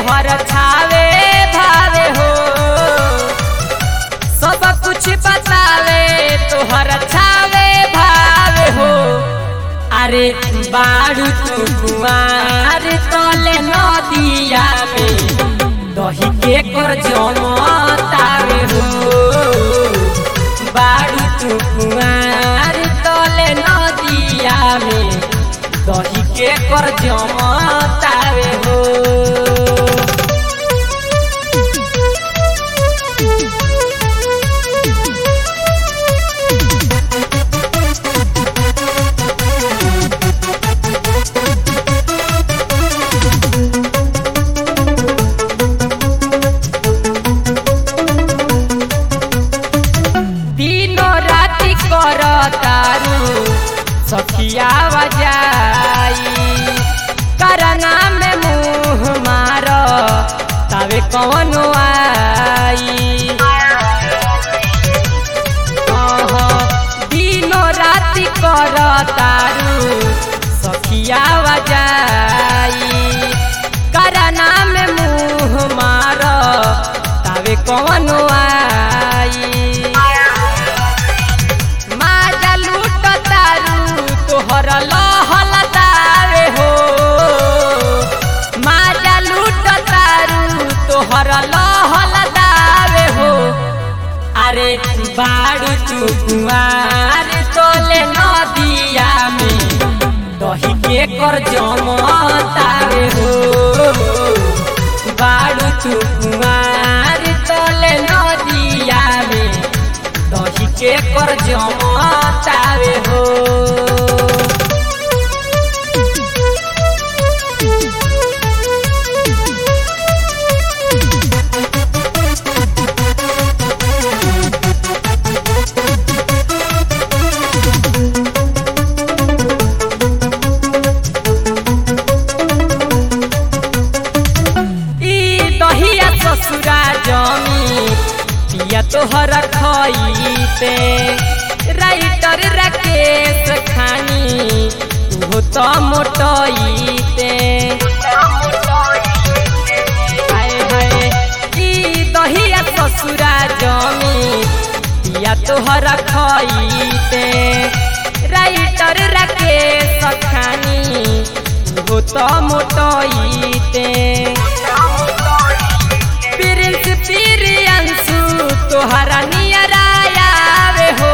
तोहर छावे भावे हो सब कुछ बतावे तोहर छावे भावे हो अरे बारू तू कुमार तले नदिया में दही के कर जमतावे हो बारू तू कुमार तले नदिया में दही के कर जमतावे हो दिनो राति कर तारू सखिया बजाई करना में मुँह मार तबे कौन आई अह, दिनो राति कर तारू सखिया बजाई करना में मुँह मार तबे कौन आई माजा लूट तारू तोहर लहल तारे हो माजा लूट तारू तोहर लहल तारे हो अरे बारू तू कुमार तोले नदिया में दही के कर जमतारे हो बारू तू कुमार तोले नदिया में दही के कर जमतावे हो ई दहिया ससुरा जमी पिया तोहर खईते राइटर राकेश खानी तू तो मोटईते हाय हाय ई दहिया ससुरा जमी पिया तोहर खईते राइटर राकेश खानी तू तो मोटईते प्रिंस प्रियंसु तोहरा नियरायावे हो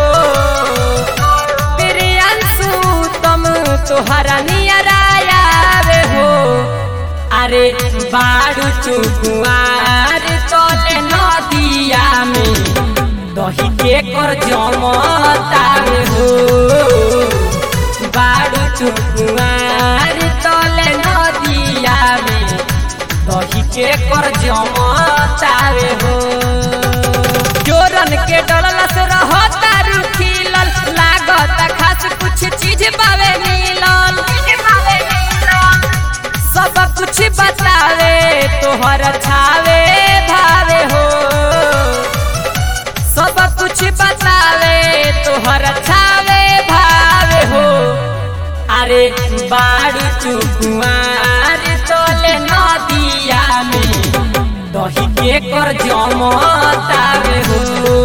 प्रियंसु तुम तोहरा नियरायावे हो अरे बारू तू कुआर तोले नदिया में दही के कर जमतावे हो बारू तू कुआर तोले नदिया में दही के कर जमतावे हो जोरन के डलला से रहता रुखिलल लागत खास कुछ चीज बावे मिलल सब कुछ बतावे तोहर छावे भावे हो सब कुछ बतावे तोहर छावे भावे हो अरे बारू तू कुआर तोले नदिया में दही के कर जमतावे हो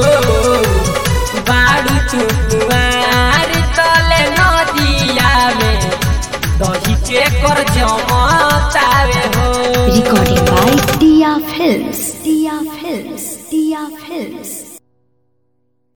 बारू तू कुआर तोले नदिया में दही के कर जमतावे हो Recording by Dia Films. Dia Films.